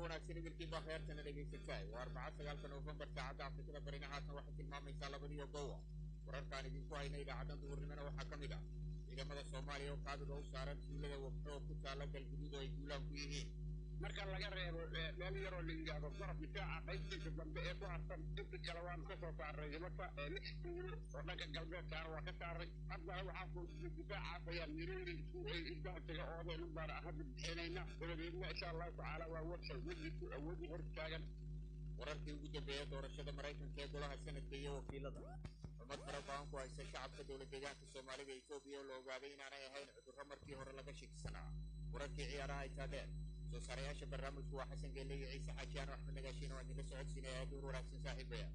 wanaagsan idilkiiba heertana dhegaysataa waa arbaca sagaalka noofembar saacadda afrikada barina haatan waxay tilmaamaysaa labadiyo gowa wararkaan idinku hayna idaacadan duhurnimona waxaa ka mid ah ciidamada soomaaliya oo kaadiga u saaran tuulada wabxoo ku taala galguduud oo ay duulaan ku yihiin marka laga reebo meel yaroo la yidhaahdo garab difaaca qaybtiisa dambe ee ku harsan inta kale waanu ka soo saaray nimanka lix tuulo oo dhanka galbeedkaana waa ka saaray haddana waxaa ku difaacaas ayaa mirooyin ay isbahtaga oodeen baana hadda bixinayna dabadeedna insha allahu tacaala waa warsal wejiku awoodi hor taagan wararkii ugu dambeeya doorashada maraykanka ee golaha sanadka iyo wakiilada xumad fara badan ku haysa shacabka dowlad deegaanka soomaalida etoobiya oo la ogaaday inaanay ahayn cudurro markii hore laga shakisanaa wararkii ciyaaraha ay taadheen soo saarayaasha barnaamijku waa xasan geelle iyo ciise xaajiyaano axmed nagaashiin oo aan idinla socodsiinaya aad uur wanaagsan saaxiibaya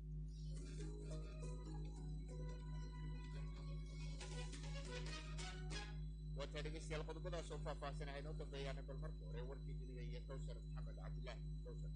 waata dhegeystayaal qodobadaas oo faahfaahsan ay noo dambeeyaan bal marka hore warkii dunida iyo kawsar maxamed cabdilaahi kawsar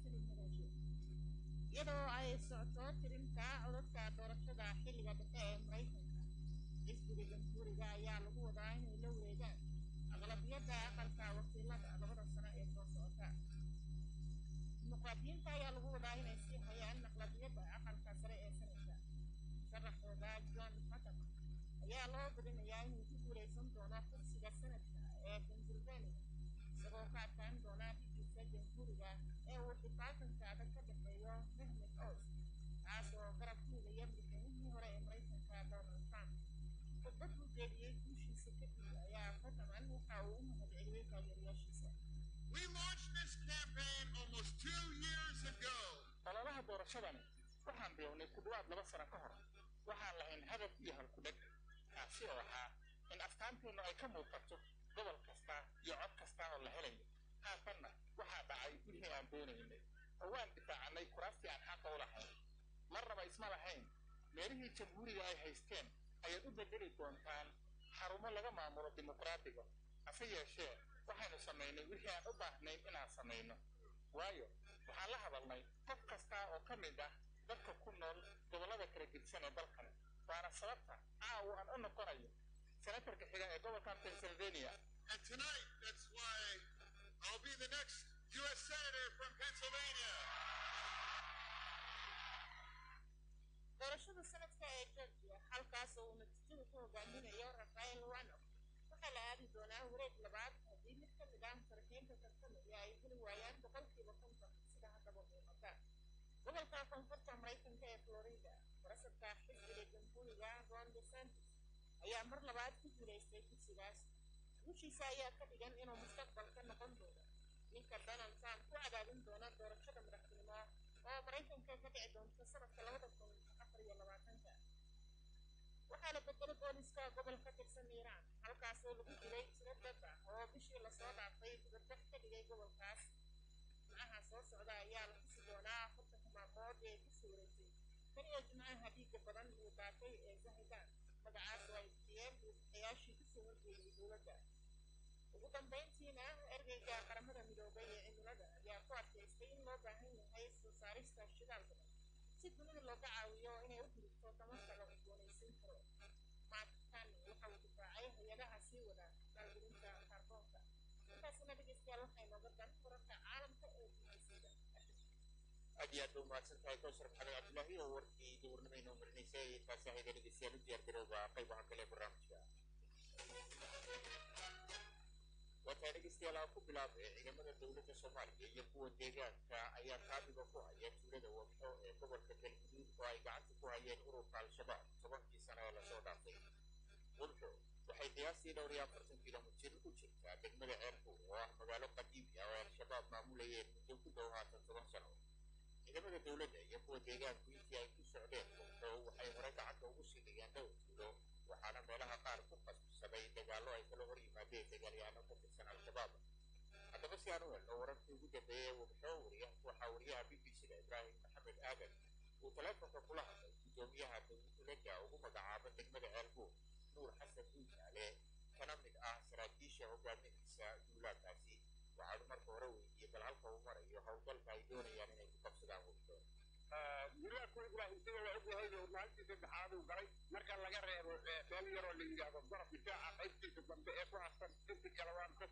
iyadoo ay socoto tirinta codadka doorashada xilliga dhexe ee maraykanka xisbiga jamhuuriga ayaa lagu wadaa inay la wareegaan aqlabiyadda aqalka wakiilada labada sano ee soo socota dimuqraadiyiinta ayaa lagu wadaa inay sii hayaan aqlabiyadda aqalka sare ee sanadka sharaxooda john patton ayaa loo badinayaa inuu ku guuleysan doono kursiga sanadka ee pennsylvania isagoo ka adkaan doona dhigiisa jamhuuriga ee uu xifaasanka adag ka dhexeeyo mehmed os kaas oo garab ku higaya madaxweynihii hore ee maraykanka donald trump khudbad uu jeediyey guushiisa kadib ayaa fataman waxa uu u mahadceliyey taageerayaashiisa We launched this campaign almost two years ago. ololaha doorashadani waxaan bilownay ku dhawaad laba sano ka hor waxaan lahayn hadaf iyo halkudheg kaasi oo ahaa in aftaanteennu ay ka muuqato gobol kasta iyo cod kasta oo la helayo haatanna waxaa dhacay wixii aan doonaynay oo waan difaacannay kuraastii aan xaqa u lahayn marnaba isma lahayn meelihii jamhuuriga ay haysteen ayaad u bedeli doontaan xarumo laga maamulo dimuqraadiga hase yeeshee waxaynu samaynay wixii aan u baahnayn inaan samayno waayo waxaan la hadalnay qof kasta oo ka mid ah dadka ku nool gobollada kala gedsan ee dalkan waana sababta caawa aan u noqonayo senatarka xiga ee gobolkan pennsylvania And tonight, that's why I'll be the next U.S. Senator from Pennsylvania. doorashada sanadka ee georgia halkaas oo uu natiijada ku hogaaminayo rafael wano waxaa la aadi doonaa wareeg labaad haddii mid ka mid ah musharaxiinta tartamaya ay heli waayaan boqolkiiba konton sida haddaba muuqata gobolka koonfurta maraykanka ee florida warasabka xisbiga jamhuuriga ron desantis ayaa mar labaad ku guulaystay kursigaas guushiisa ayaa ka dhigan inuu mustaqbalka noqon doono ninka donald trump ku cadaadin doona doorashada madaxtinimo oo maraykanka ka dhici doonta sanadka labada kun afar iyo labaatanka waxaa la bedelay booliska gobol ka tirsan iiraan halkaas oo lagu dilay tiro dad ah oo bishii lasoo dhaafay dibadbax ka dhigay gobolkaas jimcaha soo socda ayaa la xusi doonaa afartanka maalmood ee ku suureysay tan iyo jimcaha dhiigga badan uu daatay ee zahidan magacaas oo ay bixiyeen buuxayaashii kasoo horjeeday dowladda ugu dambayntiina ergeyga qaramada midoobay ee cimilada ayaa ku adkaystay in loo baahan yahay soo saarista shidaal badan si dunida looga caawiyo inay u gudubto tamarta la cusboonaysiin karo markan waxa uu difaacay hay-adaha sii wada maalgelinta kaarboonka intaasina dhegeystayaal waxay nooga dan wararka caalamka ee gumaysada aad iyo aad bay umahadsan tahay kawsar maxamed cabdilaahi oo warkii duhurnimo inoo marinaysay taasi ahayda dhegeystayaal u diyaar garooba qaybaha kale ee barnaamijka wataa dhegeystayaal aan ku bilaabay ciidamada dowladda soomaaliya iyo kuwa deegaanka ayaa kaabiga ku haya tuulada wabxo ee gobolka galguduud oo ay gacanta ku hayeen ururka al-shabaab tobankii sano ee lasoo dhaafay wabxo waxay qiyaastii dhowr iyo afartan kilomitir u jirtaa degmada ceerbuur oo ah magaalo qadiimi ah oo al-shabaab maamulayeen muddo ku dhow haatan toban sano ciidamada dowladda iyo kuwa deegaanku intii ay ku socdeen wabxo waxay hore gacanta ugu sii dhigeen dhowr tuulo waxaana meelaha qaar ku qasbsaday dagaallo ay kala hor yimaadeen dagaalyahanno ka tirsan al-shabaab haddaba si aan u helno wararkii ugu dambeeyey wabxo wariya waxaa wariyaha b b c da ibraahim maxamed aadan uu taleefonka kula hadlay guddoomiyaha dowladda ugu magacaaba degmada ceelbuur nuur xasan duujaale kana mid ah saraakiisha hogaaminaysa duulaankaasi waxaanu marka hore weydiiyey bal halka uu marayo howlgalka ay doonayaan inay ku qabsadaan wabxo wiilaaku ibraahim sida la ogyahay oo maalintii saddexaad uu galay marka laga reebo meel yaroo la yidhaahdo garab difaaca qaybtiisa dambe ee ku harsan inta kale waanu ka soo saaray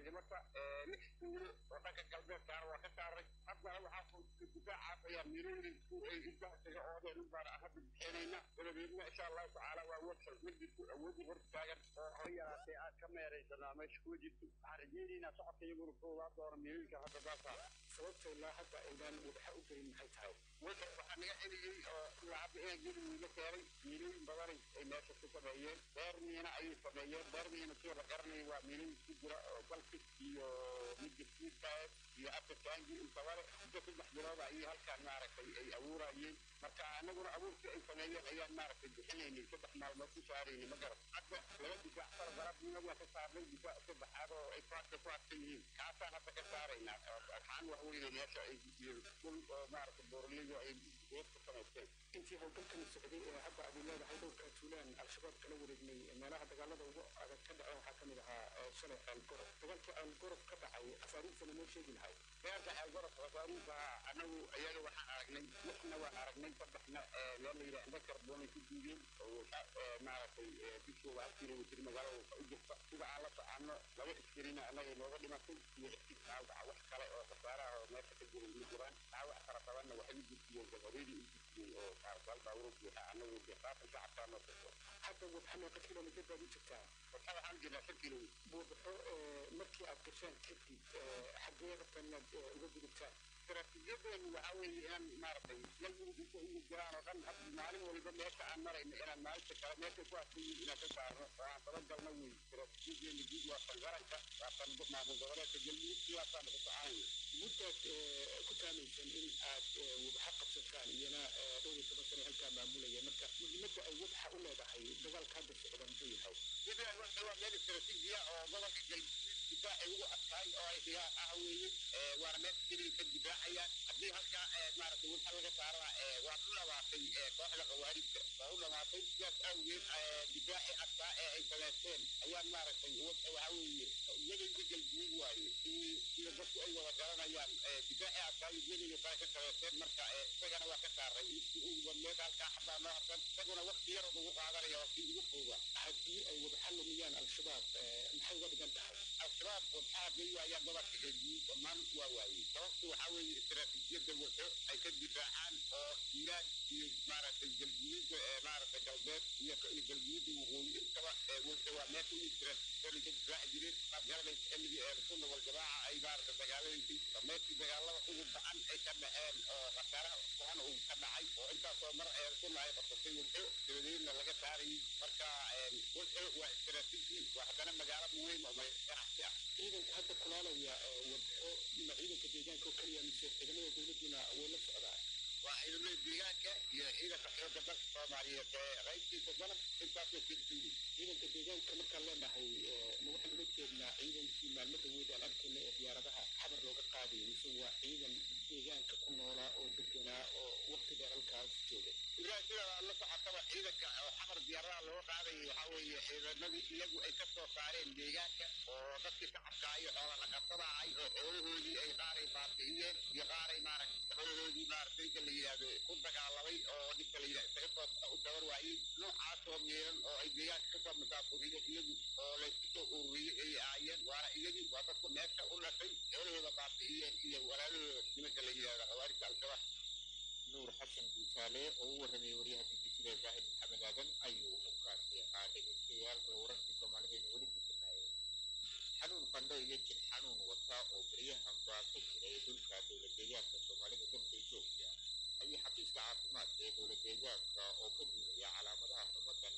saaray marka lix tuulo oo dhanka galbeedkaana waa ka saaray haddana waxaa difaacaas ayaa miirooyin ay intaasiga oodeen u baan hadda bixinayna dabadeedna insha allahu tacaala waa website wejidku awoodi hor taagan oo hor yaraatee aad ka meeraysanaa meesha ku wejidku waxaan rajeynaynaa socodka iyaguna koogaa doona miirooyinka hadda baasaa sababta ilaa hadda aynaan wadaxa u gelin maxay tahay wixii waxaa naga celiyey oo ilaa hadda inaan geli wiila keenay miilooyin badanay ay meesha ku sameeyeen beer miina ayay sameeyeen beer miina sida la garanaya waa miilooyin ku jira oo balkis iyo midda siidkaas iyo afrikaangi intabale inta saddex bilood ayay halkaan maaragtay ay abuurayeen marka anaguna abuurkii ay sameeyeen ayaan maaragtay bixinaynay saddex maalmood ku saaraynay ma garan hadda laba difaac fara garabnina waa ka saarnay difaac saddexaad oo ay faadka ku adkan yihiin kaasaan hadda ka saaraynaa waxaan wax weyne meesha ay dhul oo maaragtay boorligo ay geed ku samaysteen intii howlgalkani socday ee hadda aad leedahay dhowrka tuulaan al-shabaab kala wareegnay meelaha dagaalada ugu adag ka dhaceen waxaa ka mid ahaa shalay ceelgorob dagaalkii ceelgorob ka dhacay afaarihiisana noo sheegi lahay dagaalka ceelgorob afaarihiisa anagu iyaga waxaan aragnay lixna waan aragnay saddexna meel la yidhaha indha karboonay ku diideen oo maaragtay bishooda hal kilomitir magaalada u jirta sida aan la soconno laba iskarina annaga inooga dhimatay iyo iskis dhaawaca wax kale oo khasaaraha oo meesha ka jiray ma jiraan dhaawac fara badanna waxay u jirtiyeen gabareedii u jirtiyey oo kaarsaal baawuro buuxa annagu deeqaatan shacabkaa noo kaso hadda wadaxa meeqa kilomitir baad u jirtaa waxa waxaan jirnaa shan kilomitir buubaxo markii aad gashaan kadib xaggee rabtaan inaad uga gudubtaan istaraatiijiyadeenu waxaa weeye inaan maaragtay galmudug inta ugu jiraan oo dhan hadda maalin waliba meesha aan marayno inaan maalinta kale meesha ku adkayiin inaan ka saarno oo aan dabagalno wey istaraatiijiyadeenu guud waa tan qaranka waa tan maamul goboleedka galmudug sidaasaan ku soconayna muddaad ku taamaysaan in aad wadaxa qabsataan iyana dhowr iyo toban sane halkaa maamulaya marka muhiimadda ay wadaxa u leedahay dagaalka hadda socda muxuu yahay sidaan waxa waa meel istaraatiijiya oo gobolka galmudug difaacay ugu adkaay oo ay dhigaa ah weeye waana meel keliya ka difaacayaan haddii halkaa maaragtay waxa laga saarana waa u dhamaatay kooxda khawaarijta waa u dhamaatay sidaas awgeed difaaci adkaa ee ay samaysteen ayaan maaragtay waxa weeye iyagayga galmudug waaye sida dadku ay wada garanayaan difaaci adkaa iyo iyagayga saa ka samaysteen marka isagana waa ka saaray ugu badneed halkaa xabaa noo harsan isaguna waqti yar ugu qaadanaya waqti ugu fooga haddii ay wadaxa lumiyaan al-shabaab maxay uga dhigan tahay al-shabaab wadxaha bay waayaan gobolka galmudug dhammaan waa waayey sababtu waxaa weeye istaraatiijiyadda wuxu ay ka difaacaan oo hiiraan iyo maaragtay galmudugda maaragtay galbeed iyo galmudugda waqooyi intaba wuxu waa meesha u istaraatiijiyada ka difaaci jireen qaad garanaysa xilligii ee sunna waljamaa ay maaragtay dagaaladaysay meeshii dagaalada ugu bacan ay ka dhaceen oo khasaaraha bacan uu ka dhacay oo intaasoo mar ee sunna ay qabsatay wuxu dabadeedna laga saarayay marka wuxu waa istaraatiiji waa haddana magaalo muhiim oo ganacsi ah ciidanka hadda kulaalaya wadxo ma ciidanka deegaanka oo keliya mise ciidamada dowladduna way la socdaan waa ciidamada deegaanka iyo ciidanka xoogga dalka soomaaliyeed ee qaybtiisa badan intaasoo kelituyi ciidanka deegaanka markaan leenahay ma waxaan ula jeednaa ciidankii maalmo dhaweyd aan arkayna ee diyaaradaha xabar looga qaadayay mise waa ciidan deegaanka ku noolaa oo deganaa oo waqti dheer halkaas jooga ilaa sida la socotaba ciidanka oo xamar diyaaradaha looga qaadayay waxaa weeye ciidamadii iyagu ay ka soo saareen deegaanka oo dadkii shacabka iyo xoola dhaqatada ahay oo xoolahoodii ay qaaray baabi'iyeen iyo qaaray maaragtay xoolahoodii maaragtay inka la yidhaahdo ku dagaalamay oo ninka la yidhahdo isaga soo u tabar waayey noocaasoo meelan oo ay deegaanka kasoo musaafuriyeen iyagu oo laysku soo ururiyey ay ahaayeen waana iyagii waa dadku meesha u dhashay xoolahooda baabi'iyeen iyo walaalahooda nimanka la yidhahdo xawaarijta al-shabaab nuur xasan guutaale oo u warramayay waryaha b b c da zaahid maxamed aadan ayuu u kaasi ahaa dhegeystayaal wararkii soomaalideena weli ku jirnaayeen xanuun qandho iyo jir xanuun wata oo beryahan baa ka jiray dhulka dowlad deegaanka soomaalida dalka etoobiya ayay xafiiska caafimaadka ee dowlad deegaanka oo ka duulaya calaamadaha xumadan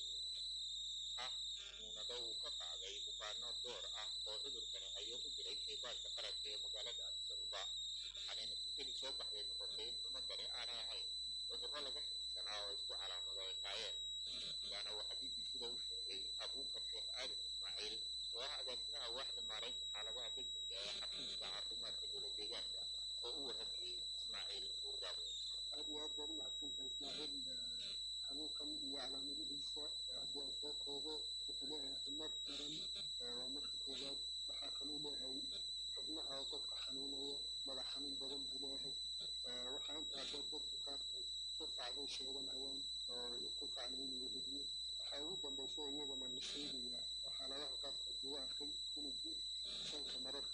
ah muunado uu ka qaaday bukaano door ah oo cudurkani hayo u diray shaybaarka qaranka ee magaalada adisababa waxaanay natiijadii soo baxday noqotay in xumadani aanay ahayn cudurro laga xigsanaa oo isku calaamado ay taayeen sidaana waxaa b b sida u sheegay abuukar sheekh aadan ismaaciil oo ah agaasimaha waaxda maaraynta xaaladaha degdega ee xafiiska caafimaadka dowlad deegaanka oo u warramayey ismaaciil buurgaabo aad iyo aad baan u mahadsantahay ismaaciil xanuunkan iyo calaamadihiisa haddii aan soo koobo wuxuu leeyahay cimad daran waa marka koowaad waxaa kaluu leeyahay xubnaha qofka xanuunaya madax xanuun badan buu leeyahay waxaa intaa dad dadka qaarkood qufacday sheeganayaan oo qufacna inuu hediyo waxaa ugu dambaysa iyadana la sheegaya waxaa lagaha qaarkood lagu arkay inuu sanka marar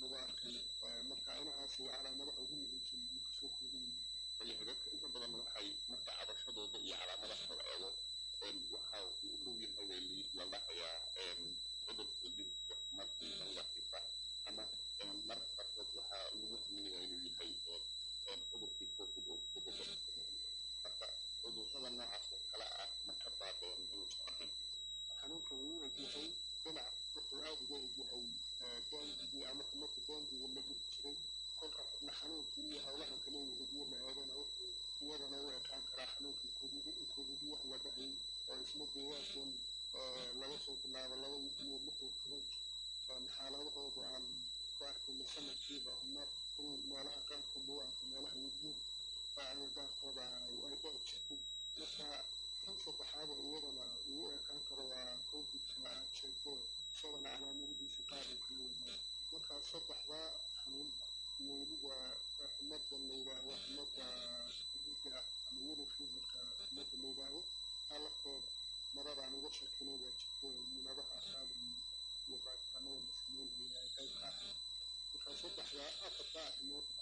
lagu arkay marka inahaas iyo calaamadaha ugu muhiimsan uu kasoo kooban yahay dadka inta badan waxay marka cabashadooda iyo calaamadaha la eego waxa uu u dhow yahay bay la dhahayaa cudurka dilka markii dangaxifa ama marka qaarkood waxaa lagu haminayaa inuu yahay cudurkii covid oo kudoda marka cudurrada noocaas oo kale ah ma ka baabeen inuusan ahayn xanuunka wuu u egyahay dhinac wuxuu aad uga egyahay daangigii ama xumadka daangiga la jiri jiray kolka xubna xanuunkii iyo howlahan kale wahudiyo la eegana wuxuu iyadana u ekaan karaa xanuunkii covid wax la dhahay oo isla deegaankan laga soo bilaabo laba iyo lix iyo toban xaaladahooda aan ku arkayna sanadkiiba mar in meelaha qaarkood lagu arko meelaha wajiin baaciga qaarkooda ay dhici jirtay marka tan saddexaada iyadana ugu ekaan karo waa covidka aad sheegto isagana calaamadihiisa qaar uu kala wadaago marka saddexdaa xanuunba iyo weliba xumadda la yidhaahdo xumadda xuduudda ah ama yellow feverka xumadda la yidhaahdo alaftooda maradaan uga sheekinay baa jirto munadaha qaadan iyo baaritaanada la sameynaya ay qayb ka ahayd marka saddexdaa afarta arrimoodba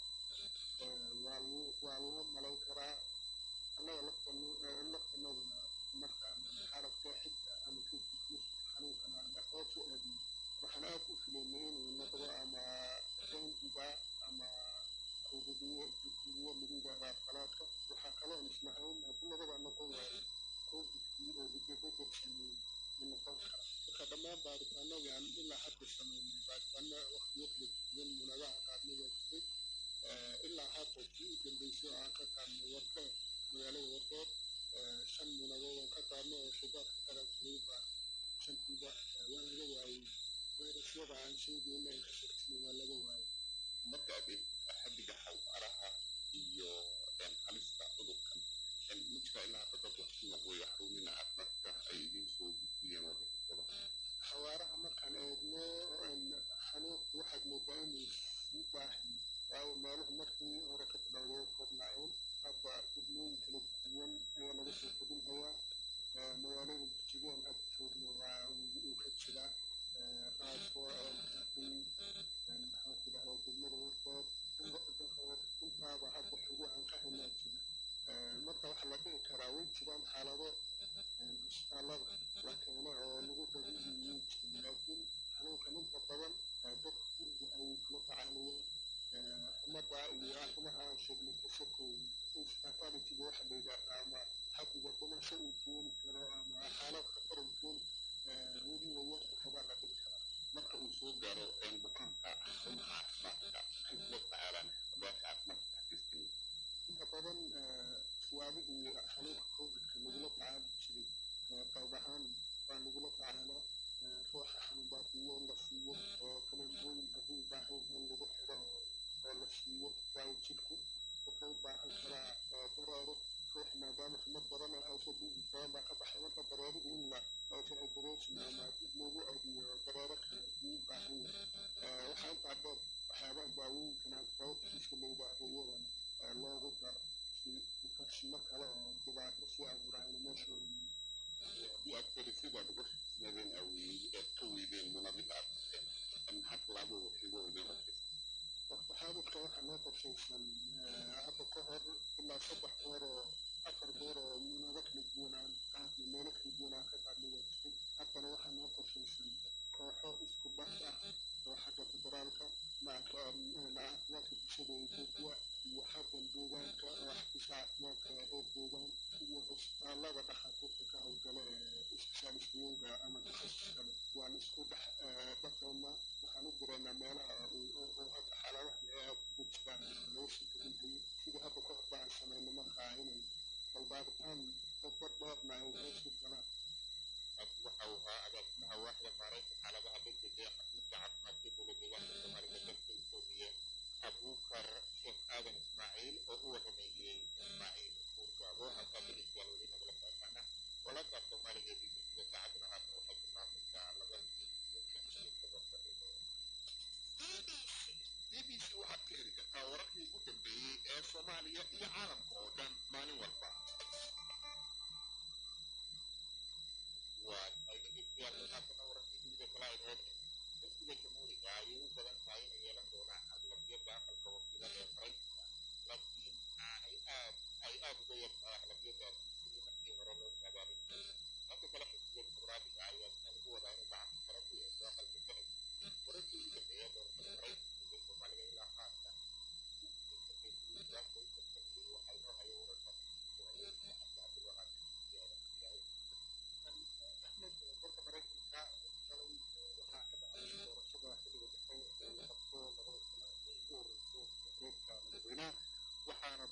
waa lagu waa lagu malayn karaa annaga laftanaduna markaan xarabka xigta ama kifkis xanuunkan aan hoos u aadin waxaan aad u filaynay inuu noqdo ama dengiga ama hududiyo hududiyo lagu yidhaahdaa falaadka waxaa kaloo islahayn haddii labada noqon waayo covidkii oo hidabedel sameeyey ma noqon kara marka dhammaan baaritaanadii aan ilaa hadda sameynay baaritaano waqtiyo kala duwan munadaha qaarnada jiray ilaa hadda kii u dambeysay aan ka qaadnay warkeed magaalada warkeed shan munadood aan ka qaadnay oo shidaadka qarankiiba shantiiba waa laga waayey fayrasyada aan sheegayna ay ka shakisnay waa laga waayey marka adeeg xaddiga xawaaraha iyo halista cudurkan ma jira ilaa hadda dad wax ku noqday xarumina caafimaadka ay idiin soo gudbiyeen warbixintada xawaaraha markaan eegno xanuunku waxaad moodaa inuu sii baahay waayo meeluhu markii hore ka bilowday koobnaayeen hadda degmooyin kala duwan ayaa laga soo kordhinhayaa magaalada jijigeen hadda joogno waa uu ka jiraa raasoo maxaakin maxaa tidahdaa degmada warkood intaaba hadda xugu aan ka haynaa jira marka waxaa la dhihi karaa way jiraan xaalado isbitaalada la keeno oo lagu dabiibiyin jirin laakiin xanuunkan inta badan dadka guriga ay kula tacaalayeen xumadda iyo arrimaha aan sheegnay kasakow fatalitiga waxa la yidhaahdaa ama xaddiga dhimasho uu keeni karo ama xaalad khatar uu keeni weliba yarka kabaa la dhihi karaa marka uu soo gaaro bukaanka xarumaha caafimaadka maxay kula tacaalaan xabaasha caafimaadka xafiiskani inta badan siyaabihii xanuunka covidka lagula tacaali jiray qayb ahaan baa lagula tacaalaa ruuxa xanuun baafiyo in la siiyo oo kaleembooyin hadduu baahan in lagu xiro oo la siiyo waayo jidhku wuxuu u baahan karaa dareero ruux maadaama xumad badan ay hayso dhiigi badan baa ka baxay marka dareerihii in la operation ama dib loogu adiyo dareero kale ayuu u baahan yahay waxaa intaa dheer waxyaabaha daawooyinkan antibioticska la yidhaahdo iyadana loogu daro si infekshinno kale oo dhibaato sii abuurayna meesha haddii aad ferisida uga shaqisnadeen aad ka weydeen munadida aad dhaseen maxaa tallaabo waxigo idin rakaysa waxaadadka waxaa noo qorshaysan hadda ka hor ilaa saddex goor oo afar goor oo munado kala duwan aan qaadnay meelo kala duwan aan ka qaadnay waa jirtay haddana waxaa noo qorshaysan kooxo isku bas ah oo xagga federaalka maca caafimaadka bulshada etoobiya iyo xaggan deegaanka oo xafiiska caafimaadka reer deegaan iyo cisbitaalada dhakhaatiirta ka howlgala ee isbitaalistayowga ama takhasus kale waan isku dhex dhaqaynaa waxaan u direynaa meelaha oo hadda xaaladaha ee aad ugu jiraan laga soo gedinhayo sidii hadda ka horba aan samayno markaa inay balbaaritaan dadbad dheerna ay hoosu galaan kaasi waxa uu ahaa agaasimaha waaxda maaraynta xaaladaha degdega ee xafiiska caafimaadka dowla deegaanka soomaalida dalka etoobiya abuukar sheekh aadan ismaaciil oo u warameeyey ismaaciil buurgaabo halkaa dhegeystayaal weli nagala socotaana walaalka soomaaliga ee bbcda saacaduna haatan waxay tilmaamaysaa laba iyo shan iyo toban daqiiqo b b c waxaad ka heli kartaa wararkii ugu dambeeyey ee soomaaliya iyo caalamka oo dhan maalin walba waa ay dhegeystayaal haatana wararkii dunida kala ay reebeen xisbiga jamhuuriga ayay u badan tahay inay yeelan doonaan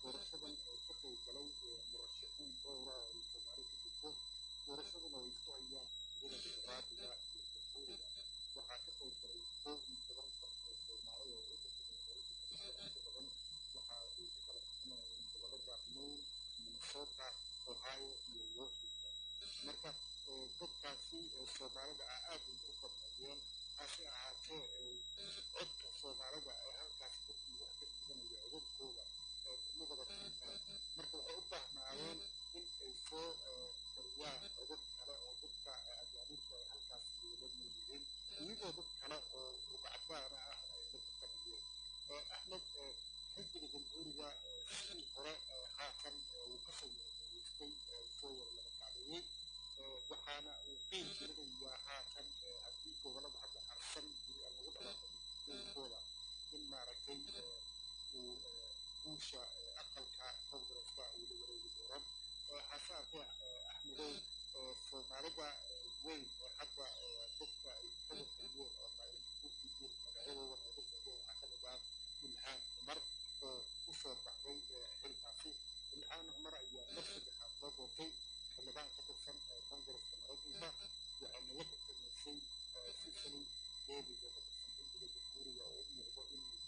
doorashadan ka qayb galay murashaxiin dhowra oo ay soomaali ku jirto doorashaduna way isku hayaan sida dimuqraadiga iyo jamhuuriga waxaa ka qayb galay koob iyo toban qof oo soomaali oo u tirsan dowladda inta badan waxa ay ka kala tirsanayeen gobolada maine minnesota ohio iyo washington marka dadkaasi soomaalida ah aad bay u badnaayeen hase ahaatee codka soomaalida ee halkaas dadkii wax ka dhiganaya codadkooda kuma wada qiimaan marka waxay u baahnaayeen in ay soo koriyaan codad kale oo dadka ajaanibta ay halkaas wada noolyihiin iyadoo dad kale oo rugcadaana ah ay la tartamayeen axmed xisbiga jamhuuriga sidii hore haatan uu kasoo yargeystay soo yar laba kacdeeyey waxaana uu qiil gelinayaa haatan haddii gobolada hadda harsan guri aan lagu dhawaaqaykooda in maaragtay uu guusha aqalka congresska uu la wareegi doonan hase haatee axmedow soomaalida weyn ee hadda dadka ay kawargeliyeen ama ay u gudbeen magacyadoodan ay la socdeen waxaa kamid ah ilhaan cumar oo kusoo baxday xilkaasi ilhaan cumar ayaa mar saddexaad loo doortay xildhibaan ka tirsan congresska maraykanka waxayna la tartamaysay sisali davis oo ka tirsan xisbiga jamhuuriga oo u muuqdo inuu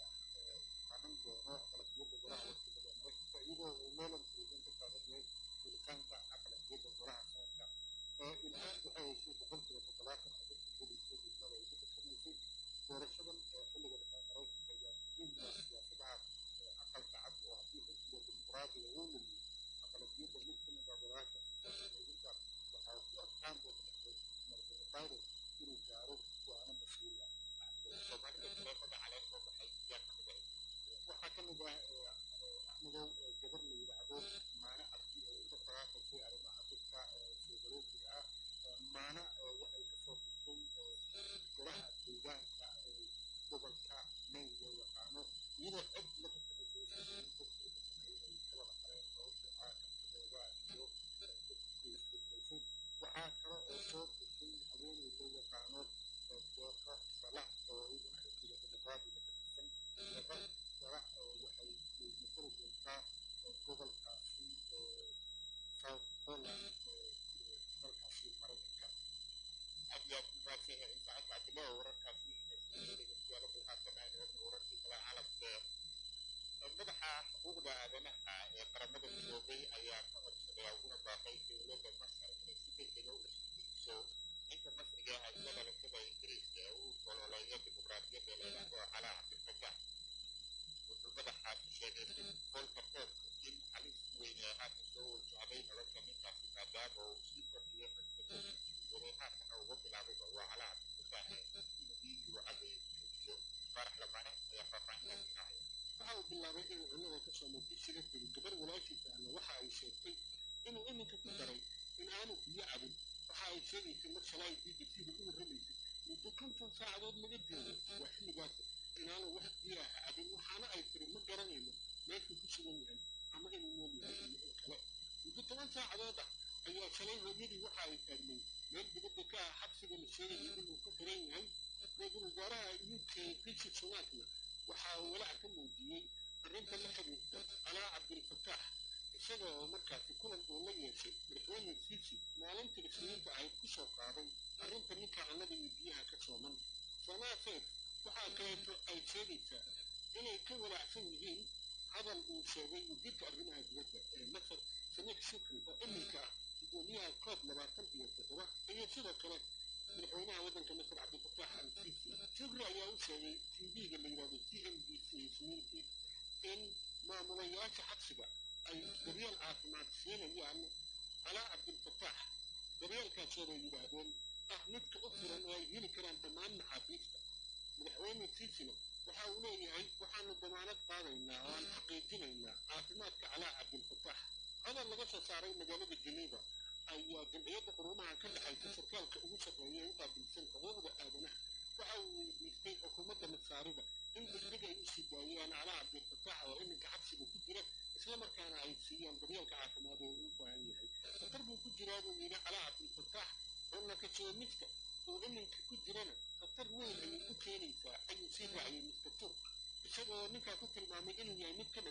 qanan doono aqlabiyadda golaha wakiilada maraykanka iyadoo uu meelan foogan ka taagan yahay helitaanka aqlabiyadda golaha sanadka ilhaan waxay heshay boqolkiiba toddobaatan oo dadka helaysa degmada ay ku tartamaysay doorashadan xilliga dhexe maraykanka ayaa muhiimka siyaasadaha aqalka cad oo haddii xisbiga dimuqraadiga uu lumiyo aqlabiyadda mid ka mid ah golaasha siyaasadaynta waxaa ku adkaan doonta madaxweyne biden inuu gaaro go-aano mas-uul ah soomaalida taleefada caleentoo baxay yaa ka mid ahayd waxaa ka mid ah axmedow gabar la yidhaahdo maane cabdi oo uga faraaqaysay arrimaha dadka soogalootiga ah maana waxay kasoo gashay golaha deegaanka gobolka maine loo yaqaano iyadoo cod la tartamaysay dadkii tartamay ay ka wada qareen sababtoo ah kartidooda iyo dadkiisbedelaysay waxaa kale oo soo gashay haweeney loo yaqaano deeqa salax oo iyaduna xisbiga dimuqraadiga ka tirsan deeqa salax waxay matali doontaa gobolkaasi south holland dalkaasi maraykanka aad iyo aad umaadsan yahay saacad cabdillah wararkaasi dhegeystayaal bilhaasanaan wadna wararkii kale caalamka madaxa xuquuqda aadanaha ee qaramada midoobay ayaa ka codsaday uguna baaqay dowladda masar inay si degdega u dhashiiso ninka masriga ah iyo dhalashada ingiriiska ee uu ololeeya dimuqraadiyadda la yidhaahdo calaa cabdilfataax wuxuu madaxaasi sheegay si folka toobka in halis weyn ee haatan soo wajahday nolosha ninkaasi maadaama uu sii kordhiyay xigsadadiisii waday haatan uga bilaabay waa calaa cabdilfataax inuu biyu caday joojiyo faarax lamane ayaa faahfaahintaasi raacaya waxa uu bilaabay inuu cunnada ka soo muuqi jira dili gabar walaashiisa ahna waxa ay sheegtay inuu iminka ku daray in aanu biyo cabin waxa ay sheegaysay mar shalay b b c da u warramaysay muddo konton saacadood laga joogo waa xilligaas inaanu wax biyo ah cabin waxaana ay tiri ma garanayno meeshuu ku sugan yahay ama inuu nool yahay iyo in kale muddo toban saacadood ah ayaa shalay hooyadii waxa ay taagnay meel dibadda ka ah xabsiga la sheegayay inuu ku xiran yahay ra-iisul wasaaraha u k rishi sunakna waxa uu walaac ka muujiyey arrinta la xiriirta calaa cabdilfataax isaga oo markaasi kulan uu la yeeshay madaxweyne siisi maalintii isniinta ahayd ku soo qaaday arrinta ninka cunnada iyo biyaha ka sooman sanaa seef waxaa kaleeto ay sheegaysaa inay ka walaacsan yihiin hadal uu sheegay wasiirka arrimaha dibadda ee masar samiix shukri oo iminka ah gudoomiyaha koob labaatan iyo toddoba iyo sidoo kale madaxweynaha waddanka masar cabdilfataax al siisi shukri ayaa u sheegay tv-ga la yidhahdo c m b c isniintii in maamulayaasha xabsiga ay daryeel caafimaad siinayaan calaa cabdilfataax daryeelkaasoo bay yidhaahdeen ah midka u furan oo ay heli karaan dhammaan maxaabiista madaxweyne siisina waxa uu leeyahay waxaanu damaanad qaadaynaa oo aan xaqiijinaynaa caafimaadka calaa cabdilfataax hadal laga soo saaray magaalada geneva ayaa jamciyadda quruumaha ka dhexaysa sarkaalka ugu sarreeya ee u qaabilsan xuquuqda aadanaha waxa uu weydiistay xukuumadda masaarida in degdeg ay u sii daayaan calaa cabdilfataax oo iminka xabsiga ku jira islamarkaana ay siiyaan daryeelka caafimaad oo uu u baahan yahay khatar buu ku jiraa buu yidhi calaa cabdilfataax cunna ka soomidka uu iminka ku jirana khatar weyn ayay u keenaysaa ayuu sii raaciyay mister turk isagoo ninkaa ku tilmaamay inuu yahay mid ka mid ah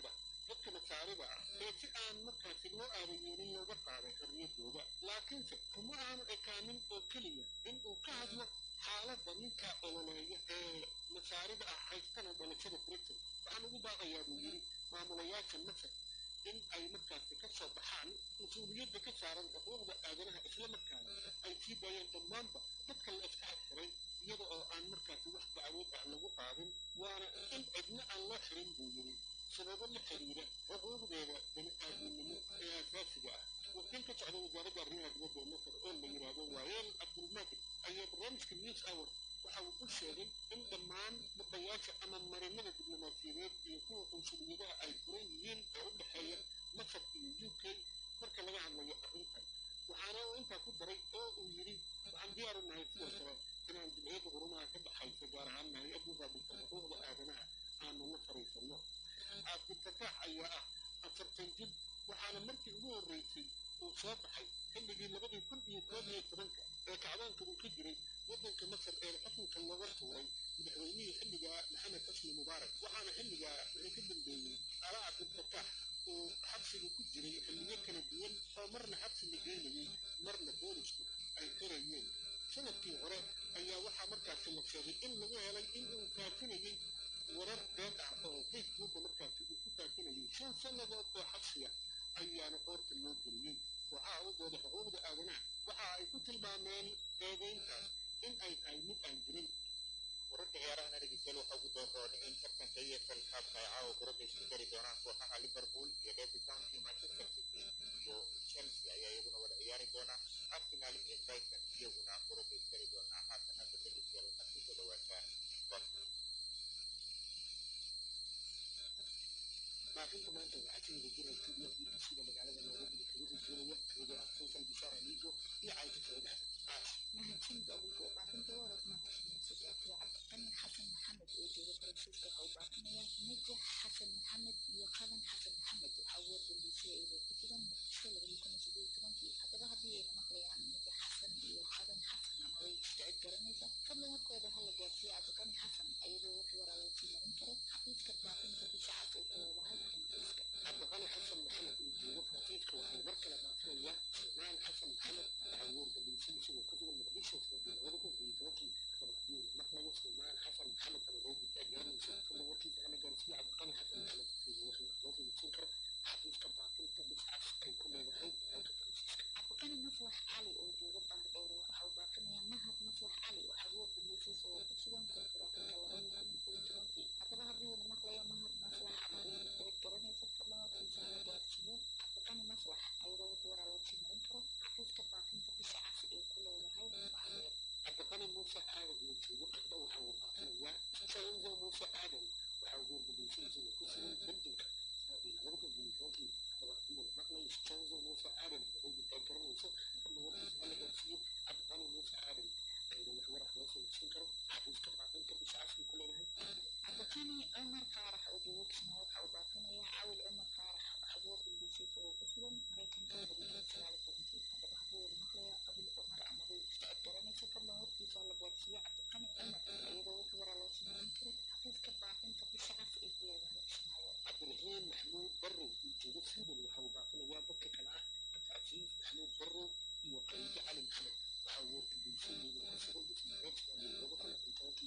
dadka masaarida ah ee si aan markaasi loo aabayeelin looga qaaday xorriyaddooda laakiinse kuma aanu ekaanin oo keliya in uu ka hadlo xaaladda ninka ololeeya ee masaarida ah haystana dhalashada britain waxaan ugu baaqayaa buu yidhi maamulayaasha masar in ay markaasi ka soo baxaan mas-uuliyadda ka saaran xuquuqda aadanaha isla markaana ay sii daayeen dhammaanba dadka la iska xirxiray iyada oo aan markaasi wax dacwood ah lagu qaadin waana in cidna aan loo xirin buu yidhi sababo la xiriira xuquuqdeeda bani aadamnimo ee aasaasiga ah wakiil ka socda wasaaradda arrimaha dibadda ee masar oo la yidhaahdo waayeel cabdulmaadir ayaa barnaamijka news hour waxa uu ku sheegay in dhammaan dhabayaasha ama marinada diblomaasiyadeed iyo kuwa qunsuliyadaha ay furan yihiin oo u dhexeeya masar iyo u k marka laga hadlayo arrintan waxaana uu intaa ku daray oo uu yidhi waxaan diyaar u nahay sidoo kale inaan jimciyadda qurumaha ka dhaxaysa gaar ahaan hay-addu raabilsan xuquuqda aadanaha aanu la fariisanno cabdilfataax ayaa ah afartan jir waxaana markii ugu horreysay uu soo baxay xilligii labadii kun iyo koob iyo tobanka ee kacdaanka uu ka jiray waddanka masar ee xukunka looga tuuray madaxweynihii xilligaa maxamed xusni mubaarak waxaana xilligaa wixii ka dambeeyey ala cabdilfataax uu xabsiga ku jiray xilliyo kala duwan oo marna xabsi la geynayey marna boolisku ay qorayeen sanadkii hore ayaa waxaa markaasi la sheegay in lagu helay in uu faafinayey warar been ah oo facebooka markaasi uu ku faafinayay shan sannadood oo xabsiya ayaana qoorta loo geliyey waxaa u dooda xuquuqda aadanaha waxa ay ku tilmaameen eedeyntaas in ay tahay mid aan jirin wararka ciyaarahana dhegeystayaal waxaa ugu doorroon in tartanka EFL Cup-ka ay caawa gurada isku dari doonaan kooxaha Liverpool iyo Derby County Manchester City iyo Chelsea ayaa iyaguna wada ciyaari doona Arsenal iyo Brighton iyaguna gurada isku dari doonaa haatan hadda dhegeystayaal waxaad ku soo dhawaataa Sports maafinta maanta waxaa ka wada jira studio bbcda magaalada nairobi kaga hojinaya anigoo ah faysal bishaar amigo iyo caayta saciid xasan mahadsanid abugo baafinta warad maaqshiisadaatiya cabdiqani xasan maxamed oo jooga faransiiska waxa uu baafinayaa najax xasan maxamed iyo qadan xasan maxamed waxaa ugu wardambeysay iyadoo ku sugan muqdisho labadii kun iyo sideed iyo tobankii haddaba haddii ayna maqlayaan najax xasan iyo qadan xasan ama way isdicid garanaysa fadlan warkooda hala gaarsiiya cabdiqani xasan iyadoo wax waraa loo sii marin karo xafiiska baafinta bisha cas ay ku leedahay faransiiska cabdiqani xasan maxamed oo jooga faransiiska waxay mar kale baafinayaa sulmaan xasan maxamed waxaa ugu wardambeysay isagoo ku sugan muqdisho sanadii labada kun iyo tobankii haddaba haddii uu maqlayo sulmaan xasan maxamed ama way isdicid garanaysa fadlan warkiisa hala gaarsiiya cabdiqani xasan maxamed iyadoo wax loo sii marsin karo xafiiska baafinta bisha cas ay ku leedahay dalka faransiiska cabdiqani maslax cali oo jooga bandheero waxa uu baafinayaa mahad maslax cali waxaa ugu wardambeysay isagoo ku sugan koonfur afrika labadii kun iyo kow iyo tobankii haddaba haddii uuna maqlayo mahad maslax ama uu isdicid garanaysa fadlan warkiisa hala gaarsiiyo cabdiqani maslax iyadoo wax waraa loo sii marin karo xafiiska baafinta bisha cas ay ku leedahay baxdeer cabdiqani muuse aadan oo joogo qardho waxa uu baafinayaa sainzo muuse aadan waxaa ugu wardambeysay isagoo ku sugan beljinka sanadii labada kun iyo tobankii haddaba haddii uu maqlayo sainzo muuse aadan waxay difaac garanayso fadlan warkiisa hala gaarsiiyo cabdiqani muuse aadan iyadoo wax waraa loo sii marsin karo xafiiska baafinta bisha cas ay ku leedahay cabdiqani cumar faarax oo jooga kismaayo waxa uu baafinayaa cawil cumar faarax waxaa ugu wardambeysay isagoo ku sugan maraykanka labadii kun sagaal iyo tobankii haddaba haddii uuna maqlayo cawil cumar ama way isdicid garanaysa fadlan warkiisa la gaarsiiyo cabdiqani cumar iyadoo wax waraa loo sii marin karo xafiiska baafinta bisha cas ay ku leedahay kismaayo cabdiraxiim maxmuud barrow oo jooga sweden waxa uu baafinayaa dadka kale ah cabdicasiis maxmuud barrow iyo khaliijo cali maxamed waxaa uu wardambeysay iyadoo ku sugan dhismareedka labada kun iyo tobankii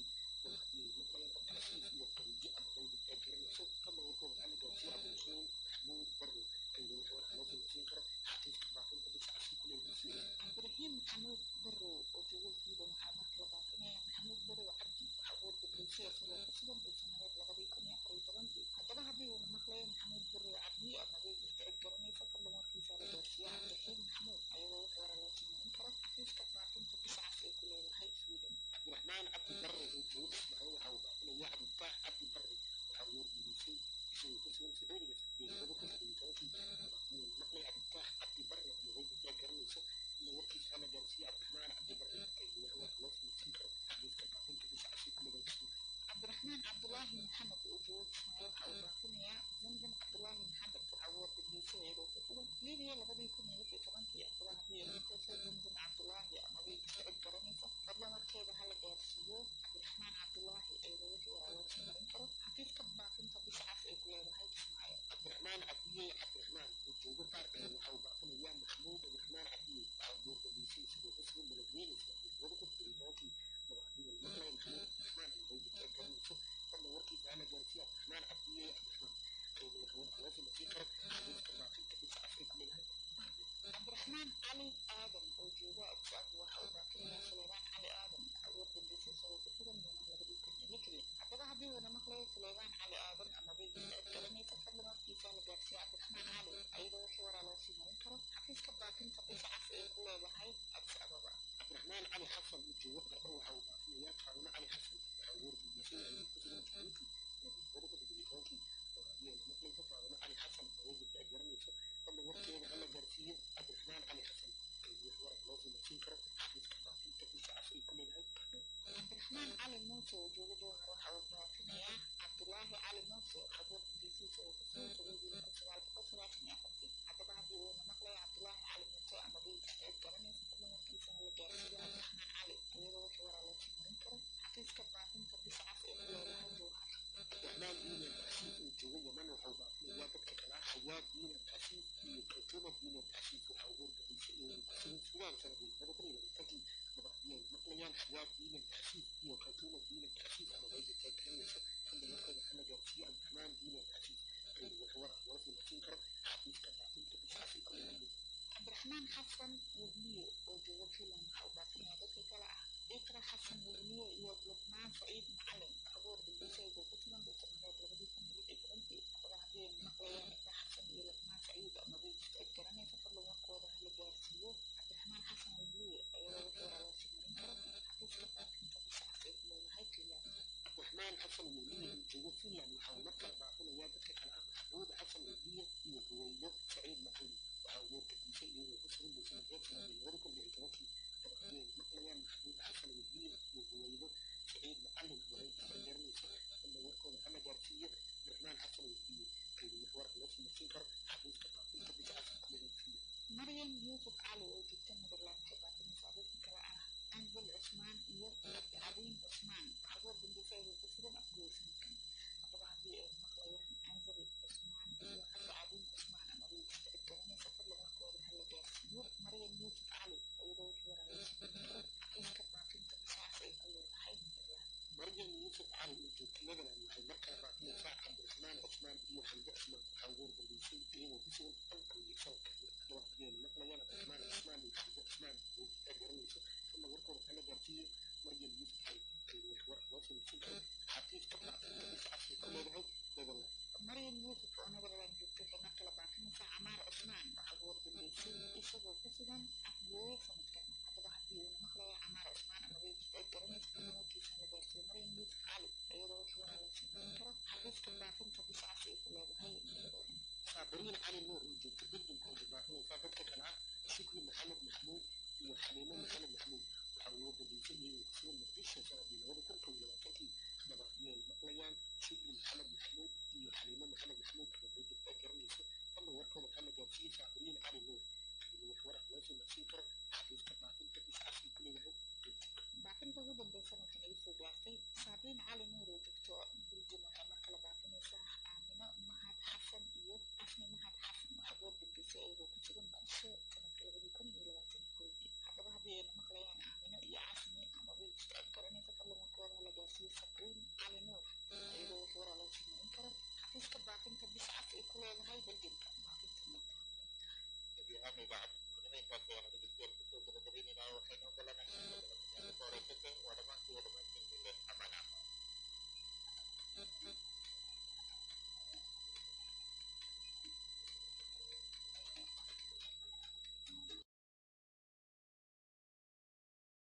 cabdiraxmaan cali muuse oo jooga jowhar waxa uu baafinayaa cabdulaahi cali muuse xabuur ingiriisiisa oo kusoo tagay wiilka sagaal boqol sagaashan iyo afartii haddaba haddii uuna maqlaya cabdulaahi cali muuse ama biilkasta cid garanaysa fadlan warkiisana la gaarsiiyo cabdiraxmaan cali iyadoo wixii waraa loo sii marin karo xafiiska baafinta bisha cas ee ku leedahay jowhar cabdiraxmaan diina taxsiis oo jooga yaman waxau baafinayaa dadka kale ah xayaad diina taxsiis iyo kaltuma diina taxsiis waxa uu horgelisay inay kusugan sugaan sanadii laba kun iyo labaatankii dabacdiyeen maqlayaan xayaad diina taxsiis iyo kaltuma diina taxsiis ama meydata garanaysa xilli markooda hala gaarsiiyo cabdiraxmaan diina taxsiis aynu wax war ah loo sinasiin karo xafiiska baafinta bishaas ay ku leeyihiin cabdiraxmaan xasan wehliye oo jooga finland waxa uu baafinayaa dadka kale ah ikra xasan wehliye iyo luqmaan saciid macalin abuur bilbisaygu ku sugan bisamareed labadii kun iyo lix iyo tobankii haddaba haddii ay maqlayaan ikra xasan iyo luqmaan saciid ama biilkasta cid garanaysa fadlan warkooda hala gaarsiiyo cabdiraxmaan xasan wehliye iyadoo wixii waraa loo sii marin karo xafiiska baafinta bishaas ay ku leedahay finland cabdiraxmaan xasan weliye oo jooga finland waxa uu markale baafinayaa dadka kale ah maxamuud xasan weliye iyo huweydo saciid macalin waxa uu wargadiisay iyagoo ku sugan bisamareed sanadii labada kun iyo tobankii dabacdiyeen maqlayaan maxamuud xasan weliye iyo huweydo saciid macalin wareegisa garanaysa fadlan warkooda hala gaarsiiyo cabdiraxmaan xasan weliye aynu wax war loo simarsiin karo xafiiska baafinta bishaas ku leeyihiin maryam yuusuf cali oo joogta netherland waxay baafinaysaa dadka kale ah anzal cusmaan iyo cabdicadiin cusmaan xabuur bindisaygu ku sugan afgoosankan haddaba haddii ay maqlayaan anzal cusmaan iyo cabdicadiin cusmaan ama wiilkasta cid garanaysa fadlan warkooda hala gaarsiiyo maryam yuusuf cali iyadoo wixii waraa loo sii marin karo xafiiska baafinta bishaas ay ku leedahay netherland مريم يوسف علي وجود نبلا waxay markaa baafinaysaa cabdiraxmaan cusmaan iyo xamse cusmaan waxaa ugu horgordhisay iyagoo ku sugan qalkan iyo salka dabacdeen maqlayaan cabdiraxmaan cusmaan iyo xamse cusmaan ay garanayso fadla warkooda kala gaarsiiyo maryam yuusuf cali aynu wax war loo sinaysin karo xafiiska baafinta bisha casri ku leedahay netherland maryam yuusuf oo netherland joogta waxay mar kale baafinaysaa camaar cusmaan waxa uu horgordhisay isagoo ku sugan afgooye sanadkan haddaba haddii uuna maqlaya camaar cusmaan ama wiilkasta cid garanaysa fadlan warkiisa la gaarsiiyo maryam yuusuf cali iyadoo wixii waraa loo sii marin karo xafiiska baafinta bisha casri ay ku leedahay netherland saabiriin cali nuur oo joogta beddelka waxay baafinaysaa dadka kale ah shukri maxamed maxmuud iyo xaliimo maxamed maxmuud waxa uu horgordhisay iyagoo ku sugan muqdisho sanadii labada kun kow iyo labaatankii dabacdiyeen maqlayaan shukri maxamed maxmuud iyo xaliimo maxamed maxmuud oo beddelka garanaysa fadlan warkooda kala gaarsiiyey saabiriin cali nuur aynu wax war loo sinasiin karo xafiiska baafinta bisha casri ku leedahay beddelka baafinta ugu dambeysana waxay naga soo gaartay saabiin cali nuur oo joogto biljim waxay mar kale baafinaysaa aamino mahad xasan iyo asmi mahad xasan oo xagoor dambeysay iyagoo ku sugan muqdisho sanadka labadii kun iyo labaatan koodii haddaba haddii ayna maqlayaan aamino iyo casmi ama wiilkasta cid garanaysa fadlan warkooda hala gaarsiiyo sabriin cali nuur iyadoo wax waraa loo sii marin karo xafiiska baafinta bisha cas ay ku leedahay beljimka baafinta ahaan idaacadda muslimiintaas ayaan dhegeystayaal kusoo gabagabaynaynaa waxaynu ogolanahay